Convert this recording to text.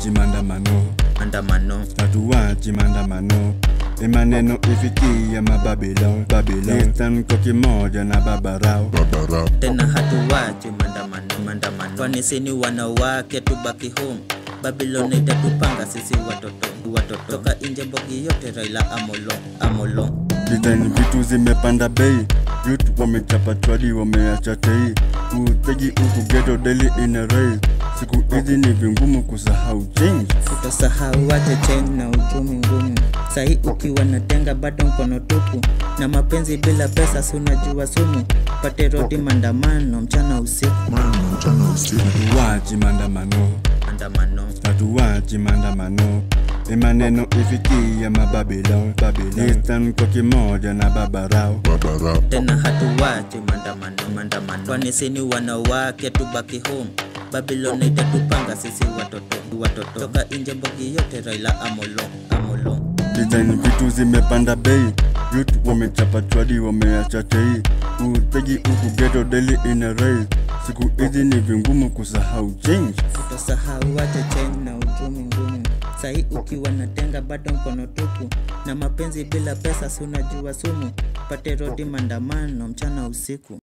hatuwachi maandamano Maandamano hatuwachi maandamano ni maneno ifikia mababilon babilon Eastern kwa kimoja na babarao tena hatuwachi maandamano maandamano, kwani sini wanawake tubaki home. Babylon itatupanga sisi watoto watoto, toka nje mbogi yote, Raila Amolo Amolo Design vitu zimepanda bei Youth wamechapa chwadi wameacha tei Utegi huku ghetto daily ina rise Siku hizi ni vingumu kusahau change Utasahau wache change na uchumi ngumu. Sahi ukiwa na tenga bado mkono tupu, na mapenzi bila pesa, si unajua sumu. Pate rodi maandamano mchana usiku, Hatuwachi maandamano maandamano hatuwachi maandamano ni maneno ifikia mababilon babilon Eastern kwa kimoja na babarao tena hatuwachi maandamano maandamano, kwani sini wanawake tubaki home. Babylon itatupanga sisi watoto watoto, toka nje mbogi yote, Raila Amolo Amolo Design vitu zimepanda bei Youth wamechapa chwadi wameacha tei Utegi huku ghetto daily ina rise Siku hizi ni vingumu kusahau change utasahau wache change na uchumi ngumu. Sahi ukiwa na tenga bado mkono tupu, na mapenzi bila pesa, si unajua sumu. Pate rodi maandamano mchana usiku.